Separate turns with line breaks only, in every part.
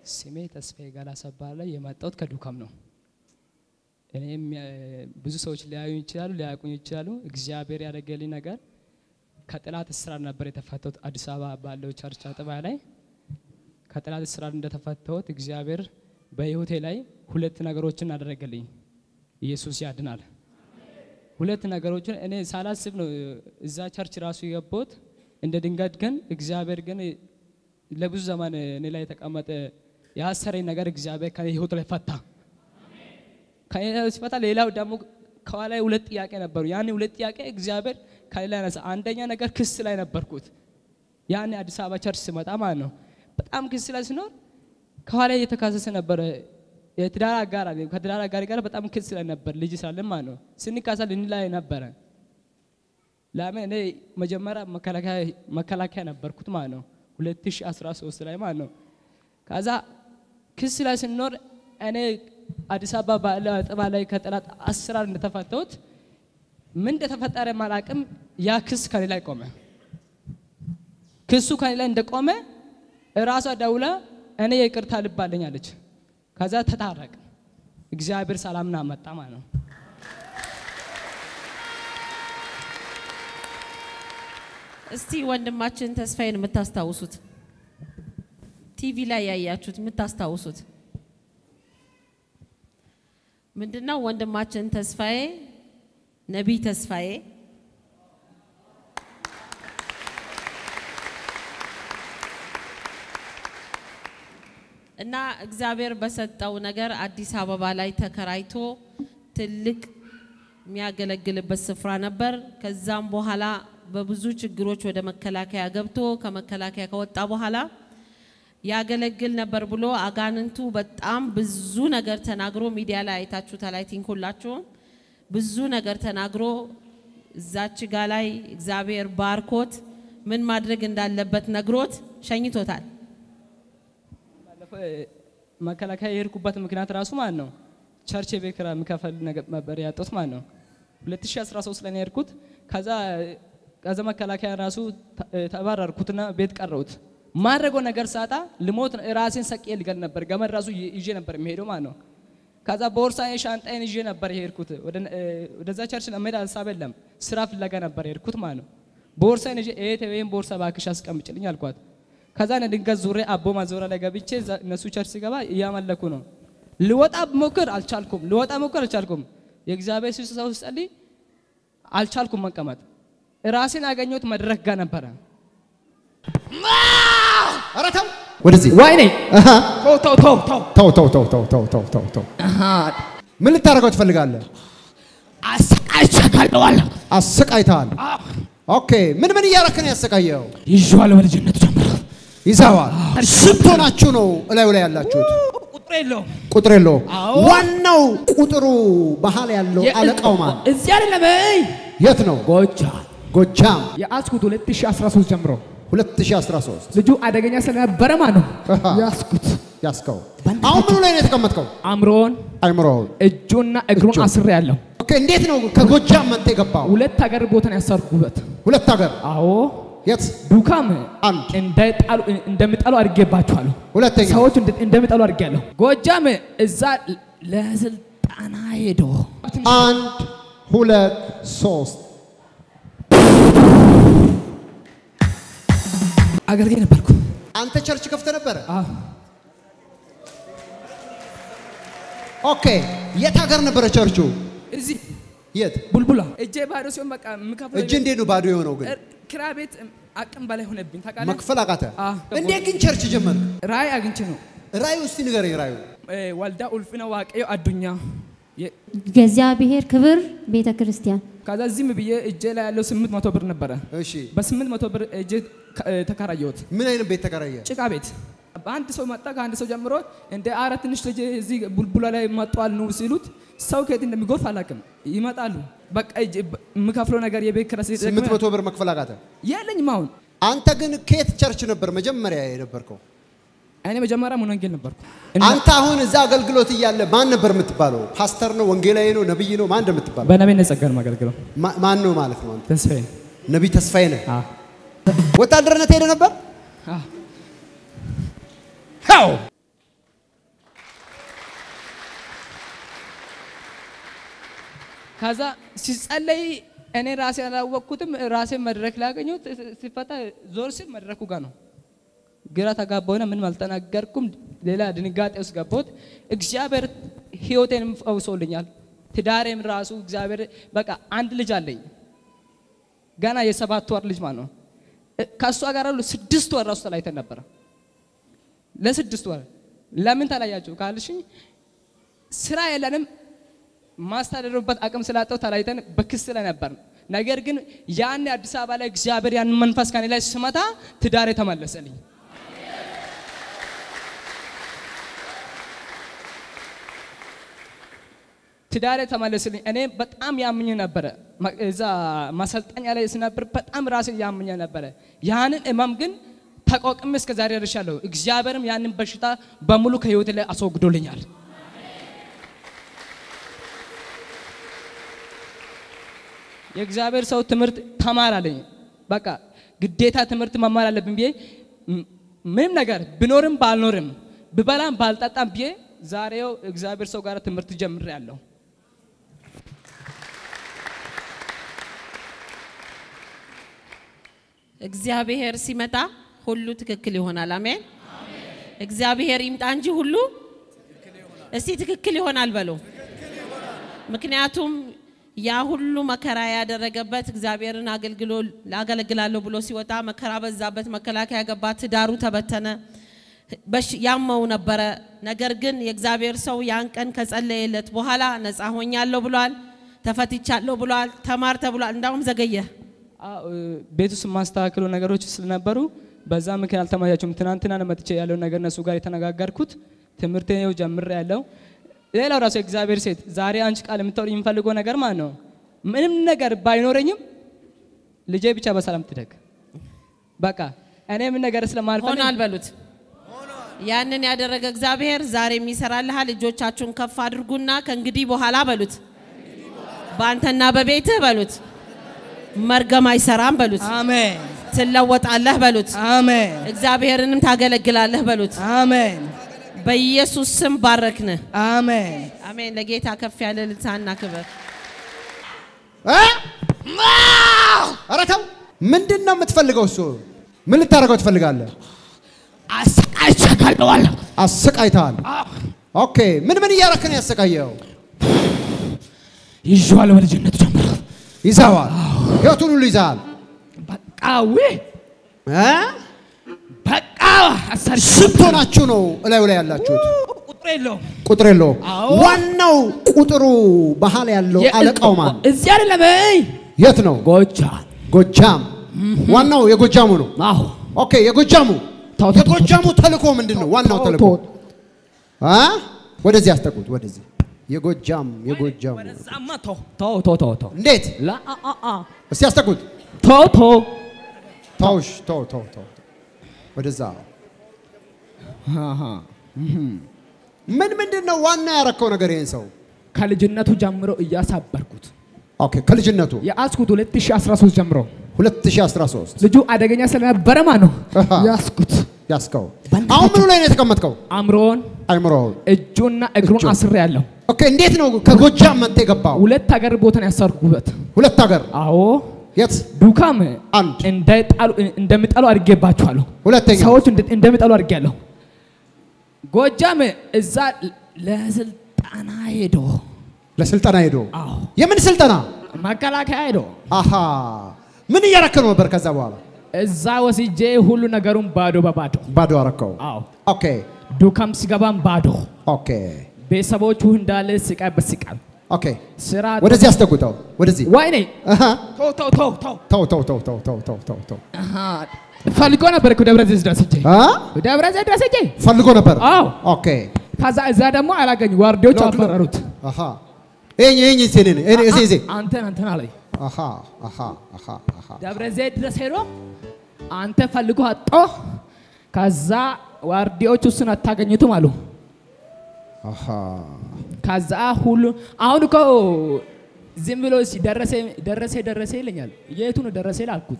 ስሜ ተስፋዬ ጋላሳ እባላለሁ። የመጣሁት ከዱካም ነው። እኔም ብዙ ሰዎች ሊያዩ ይችላሉ፣ ሊያውቁኝ ይችላሉ። እግዚአብሔር ያደረገልኝ ነገር ከጠላት እስራት ነበር የተፈታሁት። አዲስ አበባ ባለው ቸርች አጥቢያ ላይ ከጠላት እስራት እንደተፈታሁት እግዚአብሔር በሕይወቴ ላይ ሁለት ነገሮችን አደረገልኝ። ኢየሱስ ያድናል። ሁለት ነገሮችን እኔ ሳላስብ ነው እዛ ቸርች ራሱ የገባሁት። እንደ ድንገት ግን እግዚአብሔር ግን ለብዙ ዘመን እኔ ላይ የተቀመጠ ያሰረኝ ነገር እግዚአብሔር ከህይወት ላይ ፈታ። ከኔ ላይ ሲፈታ ሌላው ደግሞ ከኋላ ሁለት ጥያቄ ነበሩ። ያን ሁለት ጥያቄ እግዚአብሔር ከሌላ ያነሳ። አንደኛ ነገር ክስ ላይ ነበርኩት። ያን አዲስ አበባ ቸርች ስመጣ ማለት ነው። በጣም ክስ ላይ ሲኖር ከኋላ እየተካሰሰ ነበረ። የትዳር አጋር አለ። ከትዳር አጋር ጋር በጣም ክስ ላይ ነበር። ልጅ ስላለን ማለት ነው። ስንካሰል እንላይ ነበረ። ለምን እኔ መጀመሪያ መከላከያ ነበርኩት ማለት ነው 2013 ላይ ማለት ነው። ከዛ ክስ ላይ ስንኖር እኔ አዲስ አበባ ባለ አጥባ ላይ ከጠላት አሰራር እንደተፈታሁት ምን እንደተፈጠረ ማላቅም ያ ክስ ከኔ ላይ ቆመ። ክሱ ከኔ ላይ እንደቆመ እራሷ ደውላ እኔ የይቅርታ ልብ አለኝ አለች። ከዛ ተታረቅ እግዚአብሔር ሰላምና መጣ ማለት ነው።
እስቲ ወንድማችን ተስፋዬን የምታስታውሱት ቲቪ ላይ ያያችሁት የምታስታውሱት ምንድነው? ወንድማችን ተስፋዬ ነቢይ ተስፋዬ እና እግዚአብሔር በሰጠው ነገር አዲስ አበባ ላይ ተከራይቶ ትልቅ የሚያገለግልበት ስፍራ ነበር። ከዛም በኋላ በብዙ ችግሮች ወደ መከላከያ ገብቶ ከመከላከያ ከወጣ በኋላ ያገለግል ነበር ብሎ አጋንንቱ በጣም ብዙ ነገር ተናግሮ ሚዲያ ላይ አይታችሁታል። አይ ቲንክ ሁላችሁም ብዙ ነገር ተናግሮ እዛች ጋ ላይ እግዚአብሔር ባርኮት ምን ማድረግ እንዳለበት ነግሮት ሸኝቶታል።
መከላከያ የሄድኩበት ምክንያት ራሱ ማለት ነው ቸርች የቤት ኪራይ የምከፍል ነበር ያጣሁት ማለት ነው። 2013 ላይ ነው የሄድኩት። ከዛ ከዛ መከላከያ ራሱ ተባረርኩትና ቤት ቀረሁት። ማድረገው ነገር ሳጣ ልሞት ራሴን ሰቅዬ ልገል ነበር። ገመድ ራሱ ይዤ ነበር የሚሄደው ማለት ነው። ከዛ ቦርሳዬ ሻንጣዬን ይዤ ነበር የሄድኩት። ወደዛ ቸርች ለመሄድ ሀሳብ የለም፣ ስራ ፍለጋ ነበር የሄድኩት ማለት ነው። ቦርሳዬን ይዤ እህቴ ወይም ቦርሳ እባክሽ አስቀምጭልኝ አልኳት። ከዛ እኔ ድንገት ዙሬ አቦ ማዞሪያ ላይ ገብቼ እነሱ ቸርች ሲገባ እያመለኩ ነው። ልወጣ ሞክር አልቻልኩም። ልወጣ ሞክር አልቻልኩም። የእግዚአብሔር ሰው ሲጸልይ አልቻልኩም መቀመጥ። ራሴን ያገኘሁት መድረክ ጋር ነበረ።
ኧረ ተው ወደዚህ
ወይኔ
አሃ፣
ተው ተው ተው ተው
ተው ተው ተው ተው ተው ተው ተው ተው ምን ልታደርገው ትፈልጋለህ?
አሰቃይቻለሁ።
አሰቃይተሃል። ኦኬ ምን ምን እያረክ ነው ያሰቃየው?
ይዤዋለሁ በልጅነቱ ጀምሮ
ይዘዋል። ስንት ሆናችሁ ነው እላዩ ላይ ያላችሁት?
ቁጥር የለውም።
ቁጥር የለውም።
አዎ።
ዋናው ቁጥሩ መሀል ያለው አለቃው ማን?
እዚህ አይደለም። እይ
የት ነው?
ጎጃም
ጎጃም
የያዝኩት 2013 ጀምሮ
2013
ልጁ አደገኛ ስለነበረ ማለት ነው
አሃ።
ያዝኩት።
ያስከው። አሁን ምኑ ላይ ነው የተቀመጥከው?
አእምሮን
አይምሮውን።
እጁና እግሩን
እጁን።
አስሬ ያለው
ኦኬ እንዴት ነው ከጎጃም መጥተህ የገባው?
ሁለት ሀገር ቦታን ያሰርኩበት።
ሁለት ሀገር
አዎ
የት?
ዱካም
አንድ
እንዳይጣሉ እንደሚጣሉ አድርጌባችኋለሁ።
ሁለተኛ
ሰዎች እንደ- እንደሚጣሉ አድርጌያለሁ። ጎጃም እዛ ለስልጠና ሄዶ
አንድ ሁለት ሶስት
አገልጋይ ነበርኩ።
አንተ ቸርች ከፍተ ነበረ?
አዎ።
ኦኬ የት ሀገር ነበረ ቸርቹ?
እዚህ
የት?
ቡልቡላ እጄ ባዶ ሲሆን በቃ የምከፍለው
እጅ እንዴት ነው ባዶ የሆነው ግን?
ኪራይ ቤት አቅም በላይ ሆነብኝ ታውቃለህ።
መክፈል አቃተ?
አዎ።
እንዴት ግን ቸርች ጀመርክ?
ራእይ አግኝቼ ነው
ራዩ እስቲ ንገረኝ ራዩ።
እ፣ ወልዳ ኡልፍነ ዋቀዮ አዱኛ የ-
የእግዚአብሔር ክብር ቤተ ክርስቲያን
ከዛ ዝም ብዬ እጄ ላይ ያለው ስምንት መቶ ብር ነበረ።
እሺ
በስምንት መቶ ብር እጄ ከ- እ፣ ተከራየሁት
ምን አይነት ቤት ተከራየ?
ጭቃ ቤት። በአንድ ሰው መጣ። ከአንድ ሰው ጀምሮ እንደ አረ ትንሽ ልጅ እዚህ ቡልቡላ ላይ መጥቷል ነው ሲሉት ሰው ከየት እንደሚጎርፍ አላውቅም። ይመጣሉ። በቃ እጄ በ- የምከፍለው ነገር የቤት ኪራይ ሲደግመኝ
ስምንት መቶ ብር መክፈል አቃተ?
የለኝም አሁን።
አንተ ግን ከየት ቸርች ነበር መጀመሪያ የነበርከው?
እኔ መጀመሪያ ሙሉ ወንጌል ነበርኩ።
አንተ አሁን እዛ አገልግሎት እያለ ማን ነበር የምትባለው? ፓስተር ነው? ወንጌላዊ ነው? ነብይ ነው? ማን እንደምትባለው?
በነቤ ነጸጋር ማገልግለው
ማ- ማን ነው ማለት ነው? አንተ
ተስፋዬ
ነቢይ ተስፋዬ ነህ?
አ
ወታደርነት ሄደ ነበር?
አ
ሄው
ከዛ ሲጸለይ እኔ ራሴ አላወቅኩትም። ራሴ መድረክ ላይ አገኘሁት። ሲፈታ ዞር ሲል መድረኩ ጋር ነው። ግራ ተጋባሁና ምንም አልተናገርኩም። ሌላ ድንጋጤ ውስጥ ገባሁት። እግዚአብሔር ህይወቴንም ፈውሶልኛል። ትዳሬም ራሱ እግዚአብሔር በቃ አንድ ልጅ አለኝ ገና የሰባት ወር ልጅ ማለት ነው። እ- ከእሷ ጋር ሁሉ ስድስት ወር ራሱ ተለያይተን ነበረ። ለስድስት ወር ለምን ተለያችሁ ካልሽኝ ስራ የለንም ማስተዳደሩበት አቅም ስላጣው ተለያይተን በክስ ላይ ነበር። ነገር ግን ያን አዲስ አበባ ላይ እግዚአብሔር ያንን መንፈስ ከኔ ላይ ስመታ ትዳሬ ተመለሰልኝ። ትዳሬ ተመለስልኝ። እኔ በጣም ያምኝ ነበረ። ማ- እዛ ማሰልጠኛ ላይ ስነበር በጣም ራሴ ያምኝ ነበረ። ያንን እመም ግን ተቋቁሜ እስከ ዛሬ ደርሻለሁ። እግዚአብሔርም ያንን በሽታ በሙሉ ከህይወቴ ላይ አስወግዶልኛል። የእግዚአብሔር ሰው ትምህርት ተማር አለኝ። በቃ ግዴታ ትምህርት መማር አለብን ብዬ ም- ምንም ነገር ብኖርም ባልኖርም ብበላም ባልጠጣም ብዬ ዛሬው እግዚአብሔር ሰው ጋር ትምህርት ጀምሬያለሁ።
እግዚአብሔር ሲመጣ ሁሉ ትክክል ይሆናል። አሜን። እግዚአብሔር ይምጣ እንጂ ሁሉ እስቲ ትክክል ይሆናል በሉ። ምክንያቱም ያ ሁሉ መከራ ያደረገበት እግዚአብሔርን አገልግሎ ላገለግላለሁ ብሎ ሲወጣ መከራ በዛበት፣ መከላከያ ገባ፣ ትዳሩ ተበተነ፣ በሽ- ያመው ነበረ። ነገር ግን የእግዚአብሔር ሰው ያን ቀን ከጸለየለት በኋላ ነፃ ሆኛለሁ ብሏል፣ ተፈትቻለሁ ብሏል፣ ተማር ተብሏል። እንዳውም ዘገየ።
አዎ፣ እ፣ ቤት ውስጥ የማስተካከሉ ነገሮች ስለነበሩ በዛ ምክንያት አልተመቻቹም። ትናንትና ነው መጥቼ ያለውን ነገር እነሱ ጋር የተነጋገርኩት። ትምህርት ነው ጀምሬ ያለው። ሌላው ራሱ የእግዚአብሔር ሴት ዛሬ አንቺ ቃል የምታወሪ የምፈልገው ነገር ማለት ነው ምንም ነገር ባይኖረኝም ልጄ ብቻ በሰላም ትደግ። በቃ እኔ ምን ነገር ስለማልፈልግ
ሆኗል በሉት። ያንን ያደረገ እግዚአብሔር ዛሬም ይሰራልሃል። እጆቻችሁን ከፍ አድርጉና ከእንግዲህ በኋላ በሉት፣ በአንተና በቤትህ በሉት፣ መርገም አይሰራም በሉት፣
አሜን
ትለወጣለህ በሉት፣
አሜን
እግዚአብሔርንም ታገለግላለህ በሉት።
አሜን
በኢየሱስ ስም ባረክን።
አሜን።
አሜን። ለጌታ ከፍ ያለ ልልታና ክብር።
እ? ኧረ ተው! ምንድን ነው የምትፈልገው? እሱ ምን ልታደርገው ትፈልጋለህ?
አሰቃይቻለሁ።
አሰቃይተሃል። ኦኬ፣ ምን ምን እያደረክ ነው ያሰቃየው?
ይዤዋለሁ በልጅነቱ ጀምሮ
ይዘዋል። ህይወቱን ሁሉ ይዘሃል።
በቃ ዊ
እ?
በቃ አሰር
ስንት ሆናችሁ ነው እላዩ ላይ ያላችሁት?
ቁጥር የለውም።
ቁጥር የለውም።
አዎ።
ዋናው ቁጥሩ መሀል ያለው አለቃው ማን?
እዚህ አይደለም። እይ
የት ነው?
ጎጃም።
ጎጃም። ዋናው የጎጃሙ ነው።
አዎ
ኦኬ፣ የጎጃሙ
ተው፣ ተው፣
የጎጃሙ ተልእኮ ምንድን ነው? ዋናው
ተው፣
ተልእኮ
ተው።
አ? ወደዚህ ያስጠጉት። ወደዚህ የጎጃም የጎጃሙ
ወደዛማ ተው ተው ተው ተው ተው
እንዴት?
ላ አ አ አ
እስቲ ያስጠጉት።
ተው ተው
ተውሽ፣ ተው ተው ተው። ወደዛ
አሃ
ምን ምንድን ነው ዋና ያረከው ነገር ይሄን ሰው?
ከልጅነቱ ጀምሮ እያሳበርኩት
ኦኬ፣ ከልጅነቱ
የአስኩት 2013 ጀምሮ
2013
ልጁ አደገኛ ስለነበረ ማ ነው
አሃ።
ያስኩት።
ያስከው። አሁን ምኑ ላይ ነው የተቀመጥከው?
አእምሮን
አይምሮውን።
እጁና እግሩን
እጁን።
አስሬ ያለው
ኦኬ፣ እንዴት ነው ከጎጃም መጥተህ የገባው?
ሁለት ሀገር ቦታን ያሰርኩበት።
ሁለት ሀገር
አዎ
የት?
ዱካም
አንድ
እንዳይጣሉ እንደሚጣሉ አድርጌባችኋለሁ።
ሁለተኛ
ሰዎች እንደ- እንደሚጣሉ አድርጌያለሁ። ጎጃም እዛ ለስልጠና ሄዶ
ለስልጠና ሄዶ
አዎ
የምን ስልጠና?
መከላከያ ሄዶ
አሃ ምን እያረክ ነው ነበር? ከዛ በኋላ
እዛ ወስጄ ሁሉ ነገሩን ባዶ በባዶ
ባዶ አረከው።
አዎ
ኦኬ
ዱካም ሲገባም ባዶ
ኦኬ
ቤተሰቦቹ እንዳለ ስቃይ በስቃይ
ኦኬ
ስራ
ወደዚህ አስጠጉተው። ወደዚህ
ወይኔ
አሃ
ተው ተው ተው ተው
ተው ተው ተው ተው ተው ተው ተው ተው
አሃ ፈልጎ ነበር እኮ ደብረ ዘይት ድረስ ሄጄ
አ
ደብረ ዘይት ድረስ ሄጄ
ፈልጎ ነበር።
አዎ
ኦኬ
ከዛ እዛ ደግሞ አላገኙ ዋርዲዎች
ሎክ ሎክ።
አባረሩት።
አሃ ይሄኝ ይሄኝ ሲኔ እኔ እዚህ እዚህ
አንተን አንተን አለኝ
አሃ አሃ አሃ አሃ
ደብረ ዘይት ድረስ ሄዶ አንተ ፈልጎ አጦ ከዛ ዋርዲዎች እሱን አታገኙትም አሉ።
አሃ
ከዛ ሁሉ አሁን እኮ ዝም ብሎ እስኪ ደረሰ ደረሰ ደረሰ ይለኛል። የቱ ነው ደረሰ ላልኩት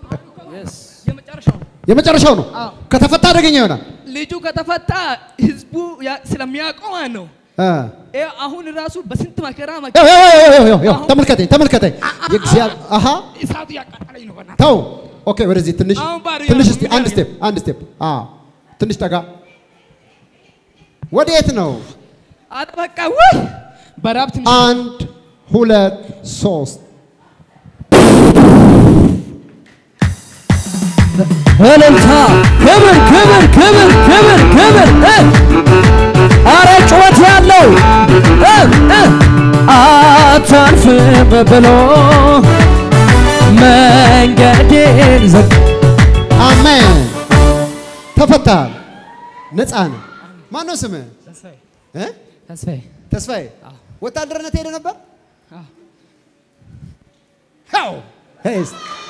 የመጨረሻው
የመጨረሻው ነው።
አዎ።
ከተፈታ አደገኛ ይሆናል።
ልጁ ከተፈታ ህዝቡ
ያ- ስለሚያውቀው ማለት ነው።
እ።
ይኸው አሁን ራሱ በስንት መከራ መ-
ያው ያው ያው ያው ያው ያው ተመልከተኝ ተመልከተኝ። የእግዚአብሔር አሃ
እሳቱ ያቃጠለኝ ነው። በእናትህ
ተው። ኦኬ ወደዚህ ትንሽ
አሁን ባዶ
ትንሽ
ያለው
እስቲ
ምን
አንድ
ያደርጋል?
ስቴፕ አንድ ስቴፕ። አዎ ትንሽ ጠጋ። ወዴት ነው?
ኧረ በቃ ውይ በራብ ትንሽ
አንድ ሁለት ሶስት
እልልታ ክብር ክብር ክብር ክብር ክብር እ! አረ ጩኸት ያለው እ! እ! አታልፍም ብሎ መንገዴን ዘግ
አሜን። ተፈታል። ነፃ ነው። ማን ነው ስምህ?
ተስፋዬ
እ?
ተስፋዬ
ተስፋዬ። ወታደርነት ሄደ ነበር?
አዎ።
አዎ። ሄስ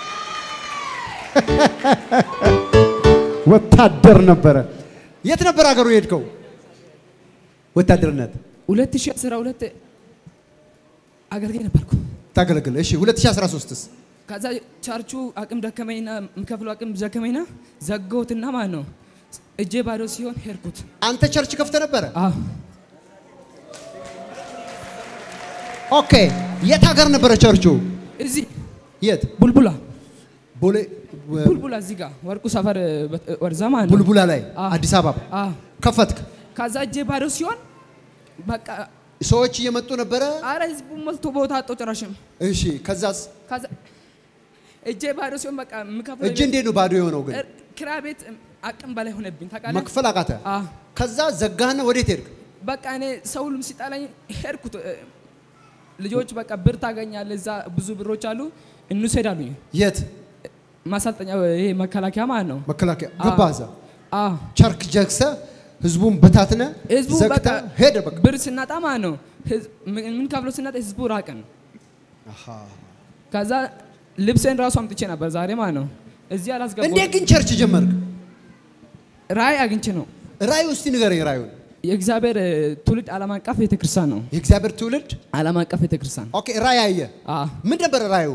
ወታደር ነበረ። የት ነበር ሀገሩ የሄድከው? ወታደርነት
2012 አገልጋይ ነበርኩ።
ታገለግል። እሺ 2013ስ
ከዛ ቻርቹ አቅም ደከመኝና የምከፍለው አቅም ደከመኝና ዘጋሁትና ማለት ነው እጄ ባዶ ሲሆን ሄድኩት።
አንተ ቸርች ከፍተ ነበረ?
አዎ
ኦኬ። የት ሀገር ነበረ ቸርቹ?
እዚህ
የት?
ቡልቡላ
ቦሌ
ቡልቡላ እዚህ ጋር ወርቁ ሰፈር በት- ወደዛ ማለት ነው።
ቡልቡላ ላይ
አዎ።
አዲስ አበባ
አዎ
ከፈትክ።
ከዛ እጄ ባዶ ሲሆን በቃ
ሰዎች እየመጡ ነበረ።
አረ ህዝቡ ሞልቶ ቦታ አጣው ጭራሽም።
እሺ ከዛስ
ከዛ እጄ ባዶ ሲሆን በቃ የምከፍለው
እጅ እንዴት ነው ባዶ የሆነው ግን?
እር- ኪራይ ቤት አቅም በላይ ሆነብኝ ታውቃለህ።
መክፈል አቃተ።
አዎ
ከዛ ዘጋህና ወዴት ሄድክ?
በቃ እኔ ሰው ሁሉም ሲጠላኝ ሄድኩት። እ፣ ልጆች በቃ ብር ታገኛለህ እዛ ብዙ ብሮች አሉ እንውሰድ አሉኝ።
የት?
ማሰልጠኛ ይሄ መከላከያ ማለት ነው።
መከላከያ
አዎ።
ገባ። እዛ
አዎ
ቸርክ ጀግሰ ህዝቡን በታትነ
ህዝቡ
ዘግተ
በቃ
ሄደ። በቃ
ብር ስናጣ ማለት ነው ህዝ- ምን ምን ከፍሎ ስናጣ ህዝቡ ራቀን። ከዛ ልብሴን ራሱ አምጥቼ ነበር ዛሬ ማለት ነው እዚህ አላስገባሁም።
እንዴት ግን ቸርች ጀመርክ?
ራእይ አግኝቼ ነው
ራእዩ እስቲ ንገረኝ። ራእዩን
የእግዚአብሔር እ፣ ትውልድ ዓለም አቀፍ ቤተክርስቲያን ነው።
የእግዚአብሔር ትውልድ
ዓለም አቀፍ ቤተክርስቲያን
ኦኬ። ራእይ አየ።
አዎ
ምን ነበር ራእዩ?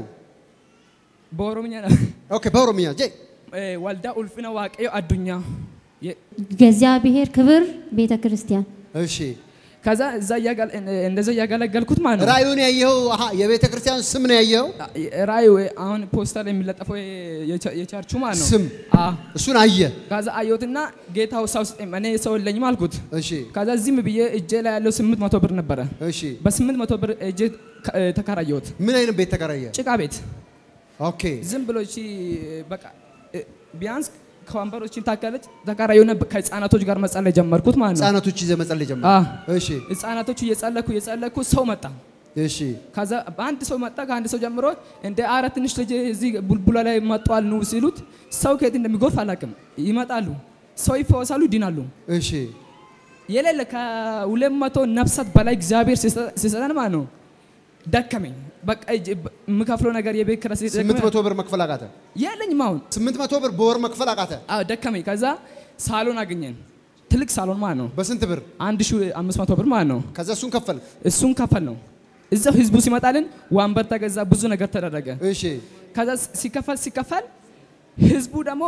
በኦሮምኛ ነው
ኦኬ በኦሮምኛ ጄ
እ፣ ወልዳ ኡልፍነ ዋቀዮ አዱኛ የ-
የእግዚአብሔር ክብር ቤተ ክርስቲያን
እሺ
ከዛ እዛ እያገል- እንደዛ እያገለገልኩት ማለት ነው
ራእዩን ያየኸው? አሃ የቤተ ክርስቲያን ስም ነው ያየኸው?
ራእይ ወይ አሁን ፖስተር የሚለጠፈው የቸ- የቸርቹ ማለት ነው
ስም
አዎ
እሱን አየ።
ከዛ አየሁትና ጌታው ሰው ስጠኝ እኔ ሰው የለኝም አልኩት
እሺ
ከዛ ዝም ብዬ እጄ ላይ ያለው ስምንት መቶ ብር ነበረ
እሺ
በስምንት መቶ ብር እጄ ከ- እ፣ ተከራየሁት
ምን አይነት ቤት ተከራየ?
ጭቃ ቤት
ኦኬ
ዝም ብሎ እቺ በቃ እ፣ ቢያንስ ከወንበሮችን ታከለች ተከራየሁና ከህፃናቶች ጋር መጸለይ ጀመርኩት ማለት ነው
ህጻናቶች ይዘህ መጸለይ ጀመር።
አዎ
እሺ
ህፃናቶቹ እየጸለኩ እየጸለኩ ሰው መጣ
እሺ
ከዛ በአንድ ሰው መጣ። ከአንድ ሰው ጀምሮ እንደ አረ ትንሽ ልጅ እዚህ ቡልቡላ ላይ መጥቷል ኑ ሲሉት ሰው ከየት እንደሚጎርፍ አላውቅም። ይመጣሉ፣ ሰው ይፈወሳሉ፣ ይድናሉ።
እሺ
የሌለ ከሁለት መቶ ነፍሳት በላይ እግዚአብሔር ሲሰ- ሲሰጠን ማለት ነው። ደከመኝ። በቃ እጅ- የምከፍለው ነገር የቤት ኪራይ
ስምንት
ሲደክመኝ
መቶ ብር መክፈል አቃተ።
የለኝም አሁን።
ስምንት መቶ ብር በወር መክፈል አቃተ።
አዎ ደከመኝ። ከዛ ሳሎን አገኘን፣ ትልቅ ሳሎን ማለት ነው።
በስንት ብር?
አንድ ሺህ አምስት መቶ ብር ማለት ነው።
ከዛ እሱን ከፈል።
እሱን ከፈል ነው። እዛው ህዝቡ ሲመጣልን ወንበር ተገዛ፣ ብዙ ነገር ተደረገ።
እሺ
ከዛ ሲከፈል ሲከፈል ህዝቡ ደግሞ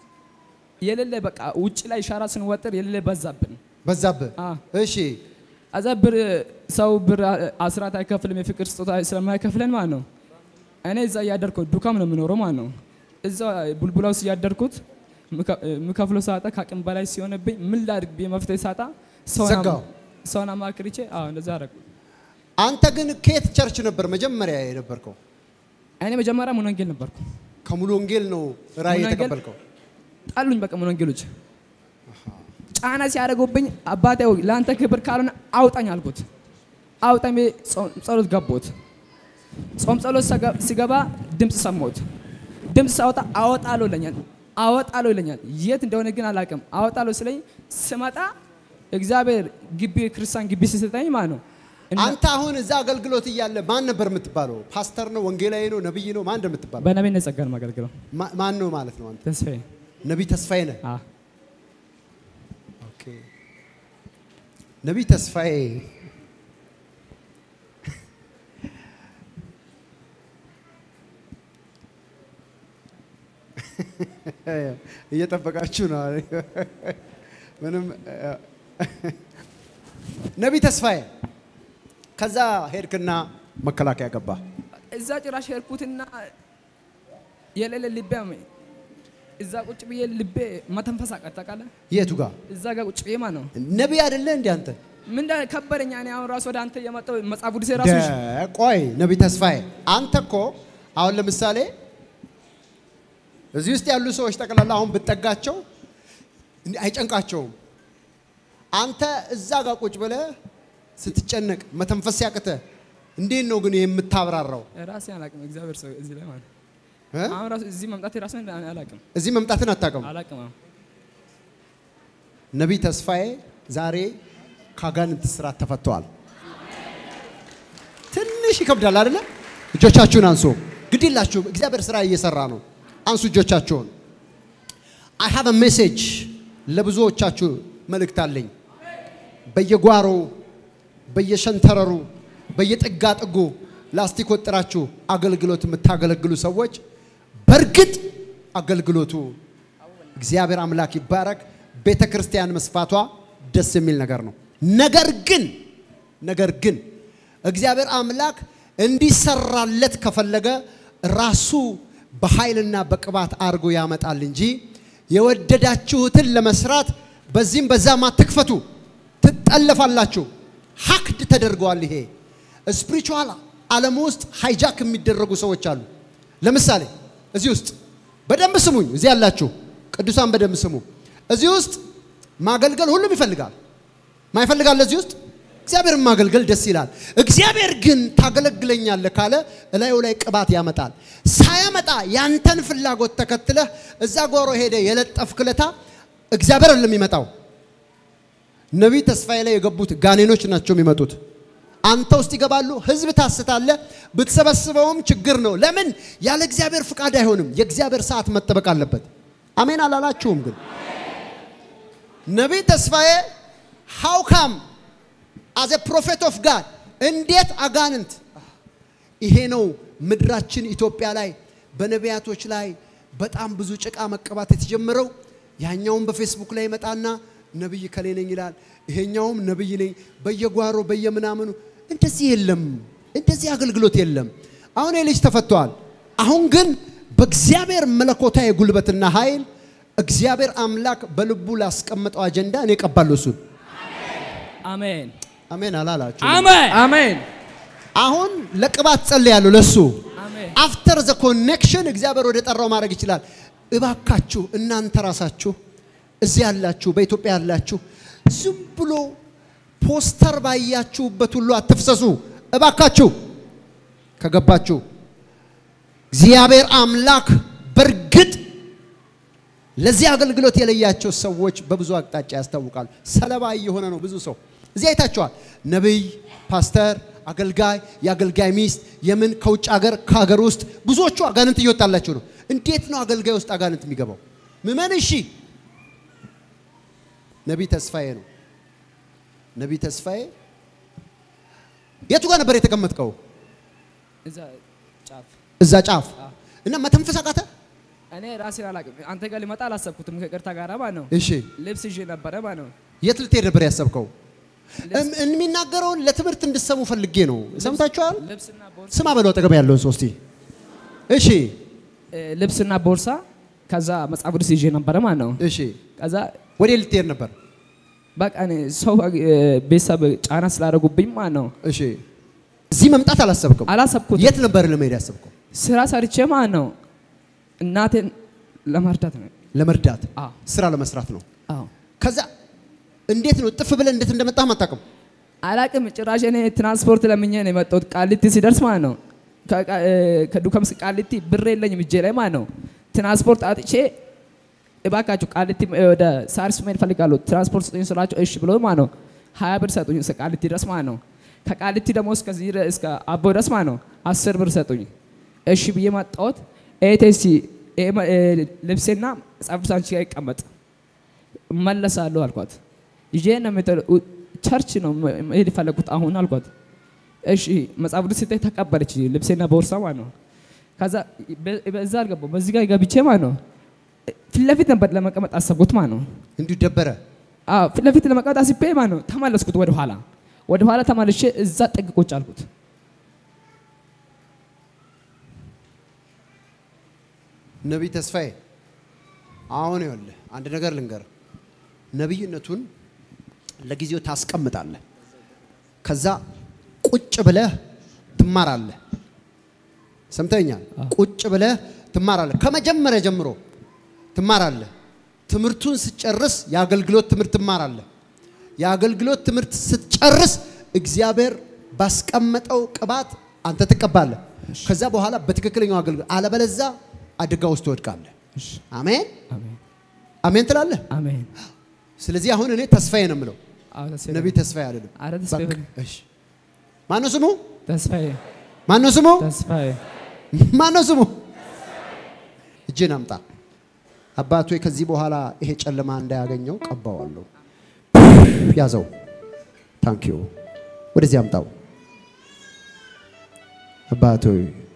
የሌለ በቃ ውጭ ላይ ሻራ ስንወጥር የሌለ በዛብን።
በዛብህ።
አ
እሺ
አዛ ብር ሰው ብር አስራት አይከፍልም የፍቅር ስጦታ ስለማይከፍለን ማለት ነው። እኔ እዛ እያደርኩት ዱካም ነው የምኖረው ማለት ነው። እዛ ቡልቡላ ውስጥ እያደርኩት የምከፍለው ሳጣ ከአቅም በላይ ሲሆንብኝ ምን ላድርግ ብዬ መፍትሄ ሳጣ ሰውን አማ-
ዘጋው።
ሰውን አማክርቼ አዎ እንደዛ አደረኩ።
አንተ ግን ከየት ቸርች ነበር መጀመሪያ የነበርከው?
እኔ መጀመሪያ ሙሉ ወንጌል ነበርኩ።
ከሙሉ ወንጌል ነው ራእይ
ሙሉ ወንጌል-
የተቀበልከው?
ጣሉኝ በቃ ሙሉ ወንጌሎች ጫና ሲያደርጉብኝ አባቴ ሆይ ለአንተ ክብር ካልሆነ አውጣኝ አልኩት። አውጣኝ ብዬ ጾም ጸሎት ገባሁት። ጾም ጸሎት ሰገ- ሲገባ ድምፅ ሰማሁት። ድምፅ ሳወጣ አወጣለሁ ይለኛል፣ አወጣለሁ ይለኛል። የት እንደሆነ ግን አላውቅም። አወጣለሁ ስለኝ ስመጣ እግዚአብሔር ግቢ ክርስቲያን ግቢ ሲሰጠኝ ማለት ነው እና
አንተ አሁን እዛ አገልግሎት እያለ ማን ነበር የምትባለው? ፓስተር ነው? ወንጌላዊ ነው? ነብይ ነው? ማን እንደምትባለው?
በነቢይነት ጸጋ ነው የማገለግለው።
ማ- ማን ነው ማለት ነው? አንተ
ተስፋዬ
ነቢይ ተስፋዬ ነህ?
አ
ኦኬ። ነቢይ ተስፋዬ እየጠበቃችሁ ነው። ምንም ነቢይ ተስፋዬ ከዛ ሄድክና መከላከያ ገባ።
እዛ ጭራሽ ሄድኩትና የሌለ ልቤ አመኝ። እዛ ቁጭ ብዬ ልቤ መተንፈስ አቃት ታውቃለህ?
የቱ ጋር
እዛ ጋር ቁጭ ብዬ ማለት ነው
ነቢይ አይደለ እንዴ አንተ?
ምን እንደ ከበደኝ። እኔ አሁን ራሱ ወደ አንተ የመጣው መጽሐፍ ቅዱሴ ራሱ ይዤ-
ደ- ቆይ ነቢይ ተስፋዬ አንተ እኮ አሁን ለምሳሌ እዚህ ውስጥ ያሉ ሰዎች ጠቅላላ አሁን ብትጠጋቸው እንዲህ አይጨንቃቸውም። አንተ እዛ ጋር ቁጭ ብለህ ስትጨነቅ መተንፈስ ሲያቅተህ እንዴት ነው ግን የምታብራራው?
ራሴ አላቅም። እግዚአብሔር ሰው እዚህ ላይ ማለት ነው።
እ?
አሁን ራሱ እዚህ መምጣት ራሱ አላቅም
እዚህ መምጣትን አታውቅም።
አላቅም። አሁን
ነቢይ ተስፋዬ ዛሬ ከአጋንንት ስራት ተፈተዋል። ትንሽ ይከብዳል አይደለ? እጆቻችሁን አንሱ። ግድ የላችሁም፣ እግዚአብሔር ስራ እየሰራ ነው። አንሱ እጆቻችሁን። አይ ሃቭ አ ሜሴጅ ለብዙዎቻችሁ መልእክት አለኝ። በየጓሮ በየሸንተረሩ በየጥጋ ጥጉ ላስቲክ ወጥራችሁ አገልግሎት የምታገለግሉ ሰዎች በእርግጥ አገልግሎቱ እግዚአብሔር አምላክ ይባረክ። ቤተ ክርስቲያን መስፋቷ ደስ የሚል ነገር ነው። ነገር ግን ነገር ግን እግዚአብሔር አምላክ እንዲሰራለት ከፈለገ ራሱ በኃይልና በቅባት አድርጎ ያመጣል እንጂ የወደዳችሁትን ለመስራት በዚህም በዛም አትክፈቱ፣ ትጠለፋላችሁ። ሀክድ ተደርገዋል። ይሄ ስፒሪቹዋል ዓለም ውስጥ ሃይጃክ የሚደረጉ ሰዎች አሉ። ለምሳሌ እዚህ ውስጥ በደንብ ስሙኝ፣ እዚህ ያላችሁ ቅዱሳን በደንብ ስሙ። እዚህ ውስጥ ማገልገል ሁሉም ይፈልጋል። ማይፈልጋል እዚህ ውስጥ እግዚአብሔርን ማገልገል ደስ ይላል። እግዚአብሔር ግን ታገለግለኛለህ ካለ እላዩ ላይ ቅባት ያመጣል። ሳያመጣ ያንተን ፍላጎት ተከትለህ እዛ ጓሮ ሄደ የለጠፍክለታ እግዚአብሔር አይደለም የሚመጣው። ነቢይ ተስፋዬ ላይ የገቡት ጋኔኖች ናቸው የሚመጡት። አንተ ውስጥ ይገባሉ። ህዝብ ታስታለ። ብትሰበስበውም ችግር ነው። ለምን ያለ እግዚአብሔር ፍቃድ አይሆንም። የእግዚአብሔር ሰዓት መጠበቅ አለበት። አሜን አላላችሁም? ግን ነቢይ ተስፋዬ ሃው ካም አዘ ፕሮፌት ኦፍ ጋድ እንዴት አጋንንት ይሄ ነው ምድራችን ኢትዮጵያ ላይ በነቢያቶች ላይ በጣም ብዙ ጭቃ መቀባት የተጀመረው። ያኛውም በፌስቡክ ላይ ይመጣና ነብይ ከሌ ነኝ ይላል። ይሄኛውም ነብይ ነኝ በየጓሮ በየምናምኑ እንደዚህ የለም። እንደዚህ አገልግሎት የለም። አሁን ይህ ልጅ ተፈቷል። አሁን ግን በእግዚአብሔር መለኮታዊ ጉልበትና ኃይል እግዚአብሔር አምላክ በልቡ ላስቀመጠው አጀንዳ እኔ እቀባለሁ እሱን።
አሜን
አሜን አላላችሁ?
አሜን አሜን
አሁን ለቅባት ጸልያለሁ ለሱ
አሜን
አፍተር ዘ ኮኔክሽን እግዚአብሔር ወደ ጠራው ማድረግ ይችላል። እባካችሁ እናንተ ራሳችሁ እዚህ ያላችሁ በኢትዮጵያ ያላችሁ ዝም ብሎ ፖስተር ባያችሁበት ሁሉ አትፍሰሱ። እባካችሁ ከገባችሁ እግዚአብሔር አምላክ በእርግጥ ለዚህ አገልግሎት የለያቸው ሰዎች በብዙ አቅጣጫ ያስታውቃሉ። ሰለባ እየሆነ ነው ብዙ ሰው። እዚህ አይታችኋል። ነቢይ፣ ፓስተር፣ አገልጋይ፣ የአገልጋይ ሚስት የምን ከውጭ ሀገር ከሀገር ውስጥ ብዙዎቹ አጋንንት እየወጣላቸው ነው። እንዴት ነው አገልጋይ ውስጥ አጋንንት የሚገባው? ምመን እሺ፣ ነቢይ ተስፋዬ ነው። ነቢይ ተስፋዬ የቱ ጋር ነበር የተቀመጥከው?
እዛ ጫፍ
እዛ ጫፍ እና መተንፈስ አቃተ።
እኔ ራሴን አላቅም። አንተ ጋር ሊመጣ አላሰብኩትም። ከቅርታ ጋር ማለት ነው
እሺ፣
ልብስ ይዤ ነበረ ማለት ነው።
የት ልትሄድ ነበር ያሰብከው? እም- የሚናገረውን ለትምህርት እንድሰሙ ፈልጌ ነው። ሰምታችኋል?
ልብስና ቦርሳ
ስማ በለው አጠገብ ያለውን ሰው እስቲ። እሺ
እ፣ ልብስና ቦርሳ ከዛ መጽሐፍ ቅዱስ ይዤ ነበረ ማለት ነው።
እሺ፣
ከዛ
ወዴት ልትሄድ ነበር?
በቃ እኔ ሰው እ፣ ቤተሰብ ጫና ስላደረጉብኝ ማለት ነው
እሺ፣ እዚህ መምጣት አላሰብክም?
አላሰብኩትም።
የት ነበር ለመሄድ ያሰብከው?
ስራ ሰርቼ ማለት ነው እናቴን ለመርዳት ነው።
ለመርዳት
አዎ
ስራ ለመስራት ነው።
አዎ
ከዛ እንዴት ነው ጥፍ ብለን እንዴት እንደመጣህ አታውቅም?
አላቅም። ጭራሽ እኔ ትራንስፖርት ለምኜ ነው የመጣሁት ቃሊቲ ሲደርስ ማለት ነው። ከቃ- እ፣ ከዱከምስ ቃሊቲ ብር የለኝም እጄ ላይ ማለት ነው። ትራንስፖርት አጥቼ እባካችሁ ቃሊቲ እ፣ ወደ ሳሪስ መሄድ እፈልጋለሁ ትራንስፖርት ስጡኝ ስላቸው እሺ ብሎ ማለት ነው ሀያ ብር ሰጡኝ እስከ ቃሊቲ ድረስ ማለት ነው። ከቃሊቲ ደግሞ እስከዚህ ድረስ- እስከ አቦ ድረስ ማለት ነው አስር ብር ሰጡኝ። እሺ ብዬ መጣሁት። ኤቴሲ ልብሴና መጽሐፍ ቅዱስ አንቺ ጋር ይቀመጥ እመለሳለሁ አልኳት። ይዤ ነው የምትሄደው። ቸርች ነው መሄድ የፈለጉት አሁን አልኳት። እሺ መጽሐፍ ቅዱስ ስታይ ተቀበለች፣ ልብሴና ቦርሳ ማለት ነው። ከዛ በ- በዛ አልገባሁም፣ በዚህ ጋር ገብቼ ማለት ነው ፊት ለፊት ነበር ለመቀመጥ አሰብኩት ማለት ነው።
እንዲሁ ደበረ።
አዎ ፊት ለፊት ለመቀመጥ አስቤ ማለት ነው ተመለስኩት ወደ ኋላ ወደ ኋላ ተመልሼ እዛ ጥግ ቁጭ አልኩት።
ነቢይ ተስፋዬ አሁን ይኸውልህ አንድ ነገር ልንገር። ነቢይነቱን ለጊዜው ታስቀምጣለህ። ከዛ ቁጭ ብለህ ትማራለህ። ሰምተኛል? ቁጭ ብለህ ትማራለህ። ከመጀመሪያ ጀምሮ ትማራለህ። ትምህርቱን ስትጨርስ የአገልግሎት ትምህርት ትማራለህ። የአገልግሎት ትምህርት ስትጨርስ እግዚአብሔር ባስቀመጠው ቅባት አንተ ትቀባለህ። ከዛ በኋላ በትክክለኛው አገልግሎት፣ አለበለዛ አደጋ ውስጥ ትወድቃለህ። አሜን
አሜን
አሜን ትላለህ።
አሜን።
ስለዚህ አሁን እኔ ተስፋዬ ነው የምለው፣
አዎ ተስፋዬ
ነቢይ ተስፋዬ አይደለም።
አረ ተስፋዬ
በቃ፣ እሺ። ማነው ስሙ?
ተስፋዬ
ማነው ስሙ?
ተስፋዬ
ማነው ስሙ? እጅን አምጣ። አባቶ ከዚህ በኋላ ይሄ ጨለማ እንዳያገኘው ቀባዋለሁ። ያዘው። ታንክ ዩ። ወደዚህ አምጣው። አባቶ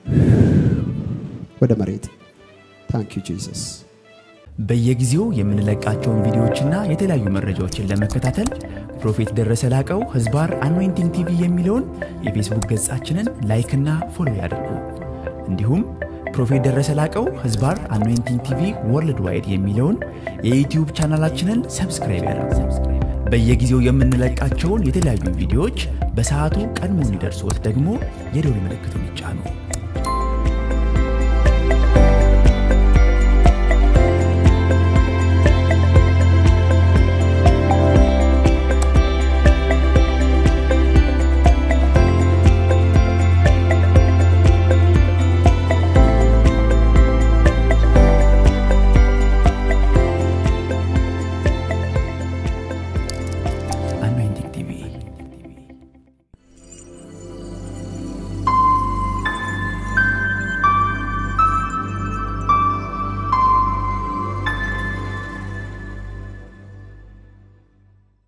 ወደ መሬት። ታንክ ዩ ጂሰስ።
በየጊዜው የምንለቃቸውን ቪዲዮዎችና የተለያዩ መረጃዎችን ለመከታተል ፕሮፌት ደረሰ ላቀው ህዝባር አኖይንቲንግ ቲቪ የሚለውን የፌስቡክ ገጻችንን ላይክና ፎሎ ያድርጉ። እንዲሁም ፕሮፌት ደረሰ ላቀው ህዝባር አኖይንቲንግ ቲቪ ወርልድ ዋይድ የሚለውን የዩትዩብ ቻናላችንን ሰብስክራይብ ያድርጉ። በየጊዜው የምንለቃቸውን የተለያዩ ቪዲዮዎች በሰዓቱ ቀድሞ እንዲደርሶት ደግሞ የደውል ምልክቱን ይጫኑ።